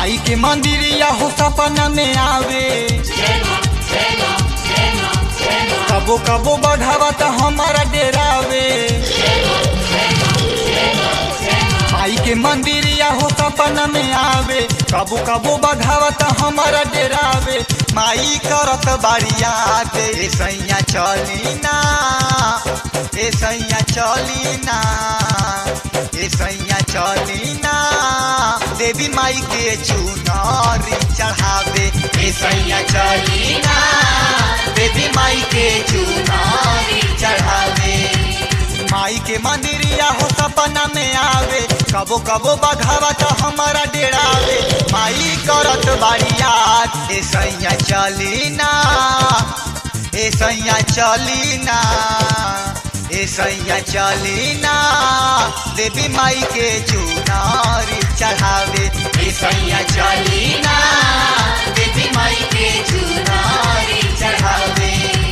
माई के मंदिरिया हो सपना में आवे कबो कबो बढ़ावा तो हमारा डेरावे माई के मंदिरिया हो सपना में आवे कबो कबो बढ़ावा तो हमारा डेरावे माई करत बारिया दे सैया चली ना ए सैया चली ना ए सैया चली ना देवी माई के चुनरी चढ़ावे ए सैया चली ना देवी माई के चुनरी चढ़ावे माई के मंदिरिया हो सपना में आवे कबो कबो बघावा तो हमारा डेरावे माई करत बारिया ए सैया चली ना ए सैया चली ना ए सैया चली ना देवी माई के चुनारी चढ़ावे ए सैया चली ना देवी माई के चुनारी चढ़ावे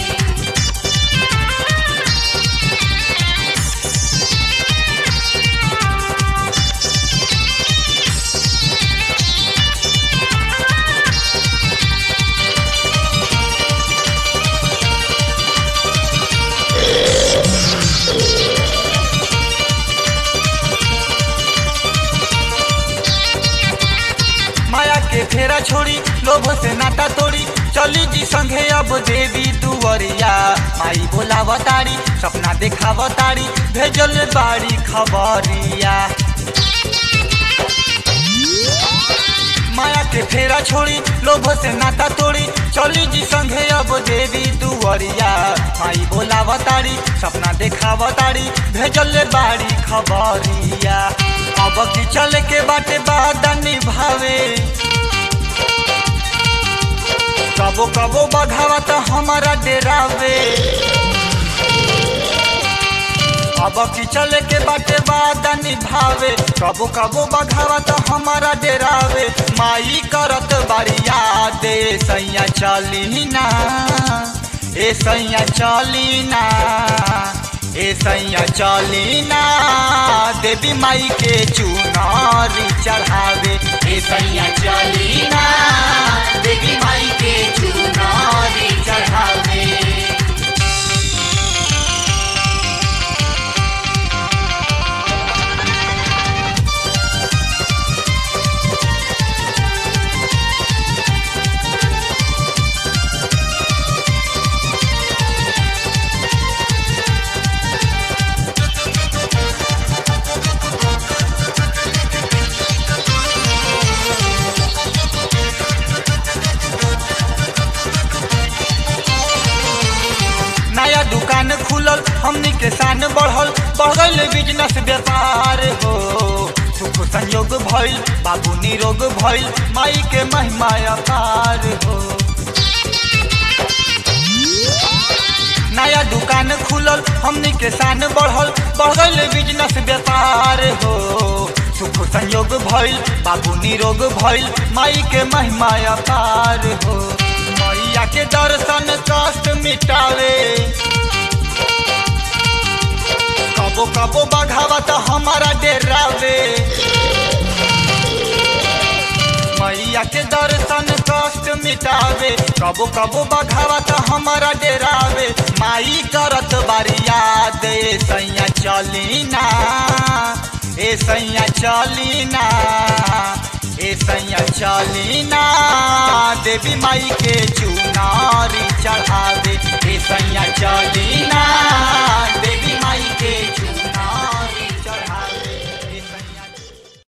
माया के फेरा छोड़ी लोभ से नाता तोड़ी चली जी संगे अब देवी दुवरिया माई बोलावतारी सपना देखावतारी भेजल बाड़ी खबरिया माया के फेरा छोड़ी लोभ से नाता तोड़ी चली जी संगे अब देवी दुवरिया माई बोलावतारी सपना देखावतारी भेजल बाड़ी खबरिया अब की चल के बाटे बादा निभावे कबो कबो बघावा तो हमारा डेरावे अब की चले के बाटे बादा निभावे कबो कबो बघावा तो हमारा डेरावे माई करत बारिया दे सैया चली ना ए सैया चली ना ए सैया चली ना देवी माई के चुनारी चढ़ावे ए सैया चली ना देवी माई के चुनारी चढ़ावे नया दुकान खुलल हमनी के शान बढ़ल बढ़ल बिजनेस व्यापार हो सुख संयोग भइल बाबू निरोग भइल माई के महिमा अपार हो नया दुकान खुलल हमनी के शान बढ़ल बढ़ल बिजनेस व्यापार हो सुख संयोग भइल बाबू निरोग भइल माई के महिमा अपार हो मैया के दर्शन कष्ट मिटावे कबो कबो बघावा तो हमारा डेरावे मैया के दर्शन कष्ट मिटावे कबो कबो बघावा तो हमारा डेरावे माई करत बारिया दे सैया चली ना ए सैया चली ना ए सैया चली ना देवी माई के चुनारी चढ़ावे ए सैया चली ना